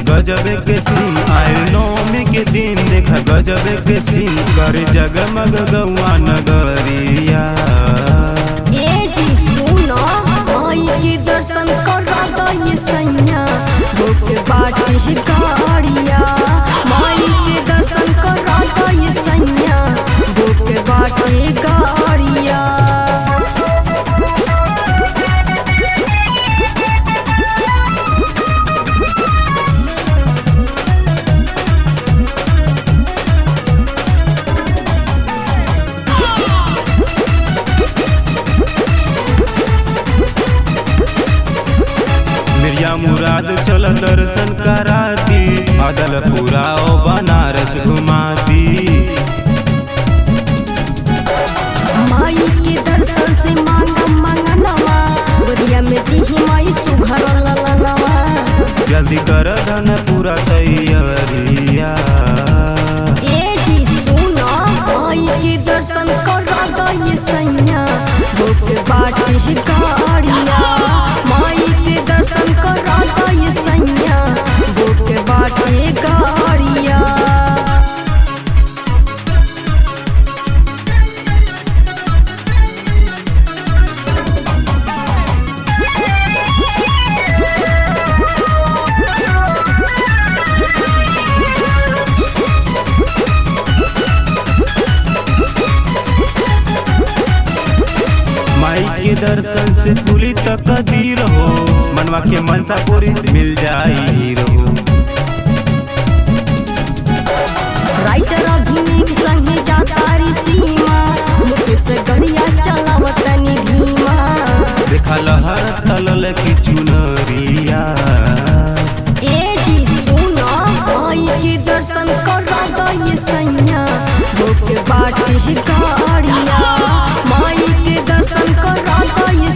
गजब के सीन आयल नौमी के दिन देखा गजब के सीन करे जगमग गौआ नगरिया ए जी सुनो माई के दर्शन करा दई सैया भूख बाटी गाड़िया माई के दर्शन करा दई सैया भूख बाटी गाड़िया मिर्जा मुराद चल दर्शन कराती अदलपुरा ओ बनारस घुमाती माई के दर्शन से मांगा मंगनवा गोदिया में दीही माई सुघर ललनवा जल्दी कर धन पूरा तैयारिया ए जी सुनो माई के दर्शन करा दई सैया भूख बाटी गाड़िया माई के दर्शन करा दई सैया भूख बाटी गाड़िया माई के दर्शन से खुली तकदीर हो मनवा के मनसा पूरी मिल जाई हीरो राइटर अभिनीत संगे जातारी सीमा मुकेश गड़िया चलावतनी धीमा देखा लहर तलल की चुनरिया ए जी सुनो माई के दर्शन करा दई सैया भूख बाटी गाड़िया माई के दर्शन करा दई